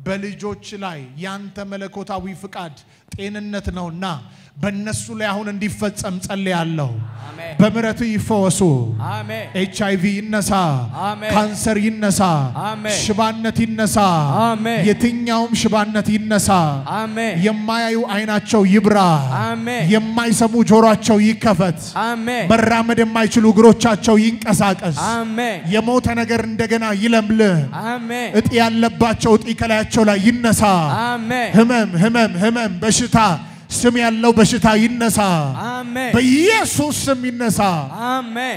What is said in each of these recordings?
በልጆች ላይ ያንተ መለኮታዊ ፍቃድ ጤንነት ነውና በእነሱ ላይ አሁን እንዲፈጸም ጸልያለሁ። አሜን በምሕረት ይፈወሱ። አሜን ኤች አይቪ ይነሳ፣ አሜን። ካንሰር ይነሳ፣ አሜን። ሽባነት ይነሳ፣ አሜን። የትኛውም ሽባነት ይነሳ። አሜን የማያዩ አይናቸው ይብራ፣ አሜን የማይሰሙ ጆሮአቸው ይከፈት፣ አሜን መራመድ የማይችሉ እግሮቻቸው ይንቀሳቀስ። አሜን የሞተ ነገር እንደገና ይለምልህ። አሜን እጢ ያለባቸው እጢ ከላያቸው ላይ ይነሳ። አሜን ህመም ህመም ህመም በሽታ ስም ያለው በሽታ ይነሳ። አሜን በኢየሱስ ስም ይነሳ። አሜን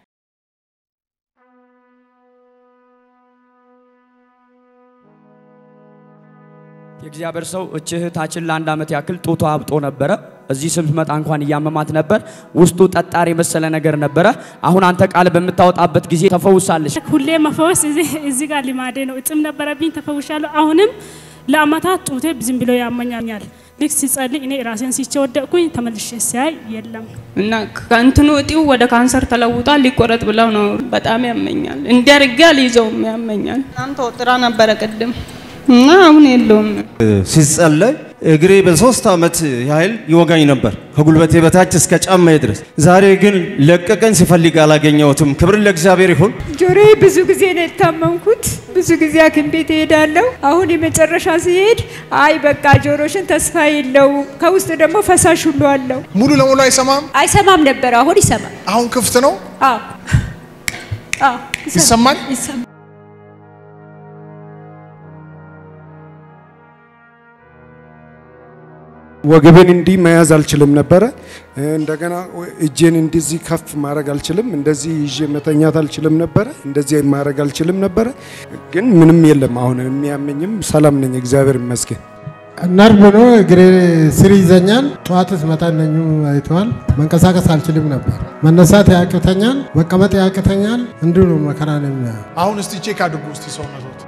የእግዚአብሔር ሰው እች እህታችን ለአንድ ዓመት ያክል ጡቷ አብጦ ነበረ። እዚህ ስትመጣ እንኳን እያመማት ነበር። ውስጡ ጠጣር የመሰለ ነገር ነበረ። አሁን አንተ ቃል በምታወጣበት ጊዜ ተፈውሳለች። ሁሌ መፈወስ እዚህ እዚህ ጋር ልማዴ ነው። እጥም ነበረብኝ፣ ተፈውሻለሁ። አሁንም ለአመታት ጡቴ ዝም ብሎ ያመኛኛል። ልክ ሲጸልይ እኔ ራሴን ሲቼ ወደቅኩኝ። ተመልሼ ሲያይ የለም። እና ከእንትኑ እጢው ወደ ካንሰር ተለውጧል። ሊቆረጥ ብለው ነው። በጣም ያመኛል። እንዲያርጋ ሊይዘውም ያመኛል። በጣም ተወጥራ ነበረ ቅድም እና አሁን የለውም። ሲጸለይ እግሬ በሶስት ዓመት ያህል ይወጋኝ ነበር ከጉልበቴ በታች እስከ ጫማዬ ድረስ። ዛሬ ግን ለቀቀኝ፣ ሲፈልግ አላገኘሁትም። ክብር ለእግዚአብሔር ይሁን። ጆሮዬ ብዙ ጊዜ ነው የታመምኩት። ብዙ ጊዜ ሐኪም ቤት እሄዳለሁ። አሁን የመጨረሻ ሲሄድ አይ በቃ ጆሮሽን ተስፋ የለው፣ ከውስጥ ደግሞ ፈሳሽ ሁሉ አለው። ሙሉ ለሙሉ አይሰማም። አይሰማም ነበር፣ አሁን ይሰማል። አሁን ክፍት ነው። አዎ አዎ ይሰማል? ይሰማል። ወገቤን እንዲህ መያዝ አልችልም ነበረ። እንደገና እጄን እንደዚህ ከፍ ማድረግ አልችልም። እንደዚህ ይዤ መተኛት አልችልም ነበረ። እንደዚህ ማድረግ አልችልም ነበረ። ግን ምንም የለም። አሁን የሚያመኝም ሰላም ነኝ፣ እግዚአብሔር ይመስገን። ነርቭ ነው እግሬ ስር ይዘኛል። ጠዋት ስመጣ እነኙ አይተዋል። መንቀሳቀስ አልችልም ነበር። መነሳት ያቅተኛል፣ መቀመጥ ያቅተኛል። እንዲሁ ነው መከራ ነው የሚያየው። አሁን እስቲ ቼክ አድርጉ እስቲ ሰውነቶት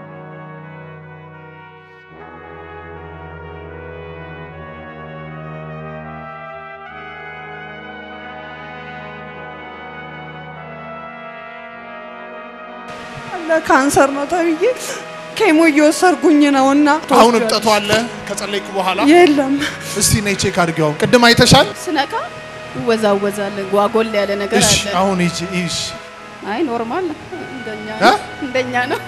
ለካንሰር ነው ተብዬ ኬሞ እየወሰድኩኝ ነው እና አሁን እብጠቱ አለ ከጸለይኩ በኋላ የለም። እስቲ ነይ ቼክ አድርጊው። ቅድም አይተሻል? ስነካ ይወዛወዛል፣ ጓጎል ያለ ነገር እሺ አለ። አሁን ሂጂ እሺ አይ ኖርማል ነው፣ እንደኛ እ? ነው፣ እንደኛ ነው።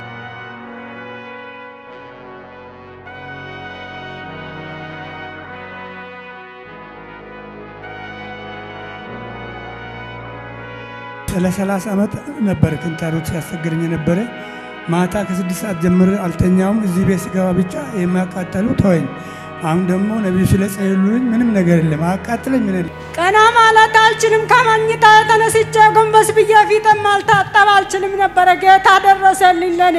ለሰላሳ ዓመት ነበር ክንታሮት ሲያስቸግረኝ የነበረ። ማታ ከስድስት ሰዓት ጀምሬ አልተኛውም። እዚህ ቤት ስገባ ብቻ የሚያቃጠሉ ተወኝ። አሁን ደግሞ ነቢዩ ስለጸለዩልኝ ምንም ነገር የለም፣ አቃጥለኝ ምን የለም። ቀና ማለት አልችልም። ከመኝታ ተነስቼ ጎንበስ ብዬ ፊትም አልታጠብ አልችልም ነበረ። ጌታ ደረሰልኝ ለኔ።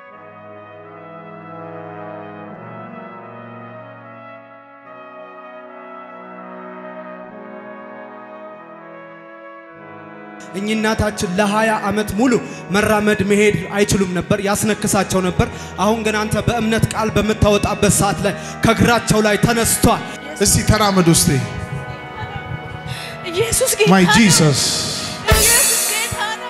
እኚህ እናታችን ለሀያ ዓመት ሙሉ መራመድ መሄድ አይችሉም ነበር፣ ያስነክሳቸው ነበር። አሁን ግን አንተ በእምነት ቃል በምታወጣበት ሰዓት ላይ ከእግራቸው ላይ ተነስቷል። እስቲ ተራመዱ እስቲ ኢየሱስ ጌታ ማይ ነው። ጂሰስ ኢየሱስ ጌታ ነው።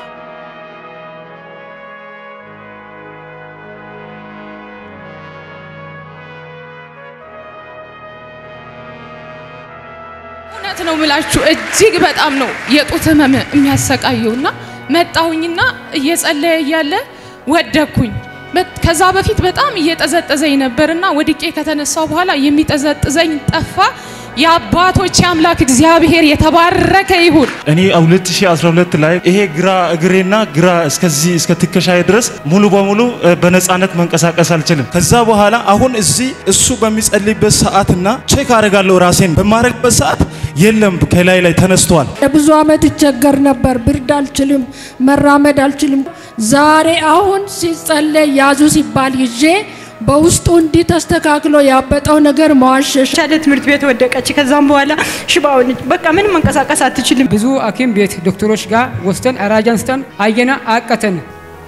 እውነት ነው ምላችሁ እጅግ በጣም ነው የጡት ህመም የሚያሰቃየውና መጣሁኝና እየጸለየ እያለ ወደኩኝ። በት- ከዛ በፊት በጣም እየጠዘጠዘኝ ነበርና ወድቄ ከተነሳው በኋላ የሚጠዘጥዘኝ ጠፋ። የአባቶች አምላክ እግዚአብሔር የተባረከ ይሁን። እኔ 2012 ላይ ይሄ ግራ እግሬና ግራ እስከዚህ እስከ ትከሻዬ ድረስ ሙሉ በሙሉ እ፣ በነፃነት መንቀሳቀስ አልችልም። ከዛ በኋላ አሁን እዚህ እሱ በሚጸልይበት ሰዓትና ቼክ አደርጋለሁ ራሴን በማድረግበት ሰዓት የለም ከላይ ላይ ተነስቷል። ለብዙ ዓመት ይቸገር ነበር። ብርድ አልችልም፣ መራመድ አልችልም። ዛሬ አሁን ሲጸለይ ያዙ ሲባል ይዤ በውስጡ እንዲህ ተስተካክሎ ያበጠው ነገር መዋሸሽ ሻለ ትምህርት ቤት ወደቀች። ከዛም በኋላ ሽባ ሆነች። በቃ ምንም መንቀሳቀስ አትችልም። ብዙ ሐኪም ቤት ዶክተሮች ጋር ወስደን አራጅ አንስተን አየና አቀተን።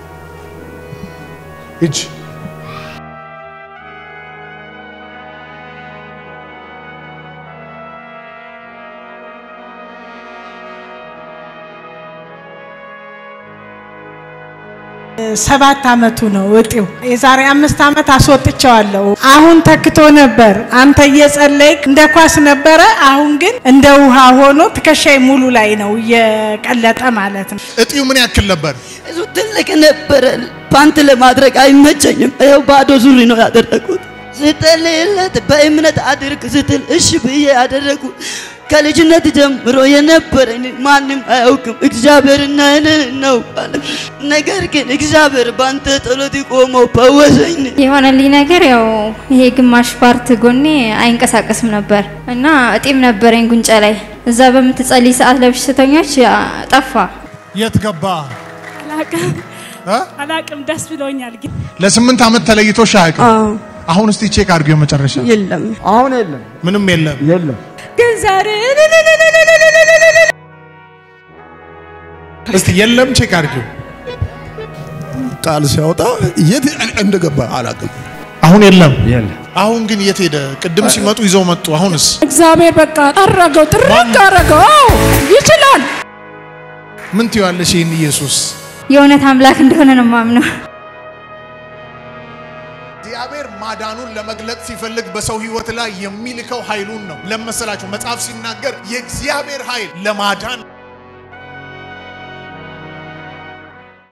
ሂጅ ሰባት አመቱ ነው እጢው። የዛሬ አምስት አመት አስወጥቸዋለሁ። አሁን ተክቶ ነበር። አንተ እየጸለይክ እንደ ኳስ ነበረ። አሁን ግን እንደ ውሃ ሆኖ ትከሻይ ሙሉ ላይ ነው እየቀለጠ ማለት ነው። እጢው ምን ያክል ነበር? እሱ ትልቅ ነበረ። ፓንት ለማድረግ አይመቸኝም። ይኸው ባዶ ሱሪ ነው ያደረጉት። ስጠልለት በእምነት አድርግ ስትል እሺ ብዬ ያደረጉ ከልጅነት ጀምሮ የነበረኝ ማንም አያውቅም፣ እግዚአብሔርና እኔ እናውቃለን። ነገር ግን እግዚአብሔር ባንተ ጸሎት ቆሞ ፈወሰኝ። የሆነልኝ ነገር ያው ይሄ ግማሽ ፓርት ጎኔ አይንቀሳቀስም ነበር እና እጢም ነበረኝ ጉንጨ ላይ። እዛ በምትጸልይ ሰዓት ለበሽተኞች ጠፋ። የት ገባ? አላቅም አላቅም። ደስ ብሎኛል ግን ለስምንት ዓመት ተለይቶሽ አያውቅም። አሁን እስቲ ቼክ አድርጊው መጨረሻ። የለም አሁን የለም፣ ምንም የለም፣ የለም። ግን ዛሬ እስቲ የለም ቼክ አድርጊው። ቃል ሲያወጣ የት እንደገባ አላውቅም። አሁን የለም። የለም። አሁን ግን የት ሄደ? ቅድም ሲመጡ ይዘው መጡ። አሁንስ እግዚአብሔር በቃ ጠረገው፣ ጥርቅ አረገው። አዎ ይችላል። ምን ትይዋለሽ? ይህን ኢየሱስ የእውነት አምላክ እንደሆነ ነው ማምነው። እግዚአብሔር ማዳኑን ለመግለጥ ሲፈልግ በሰው ህይወት ላይ የሚልከው ኃይሉን ነው። ለመሰላችሁ መጽሐፍ ሲናገር የእግዚአብሔር ኃይል ለማዳን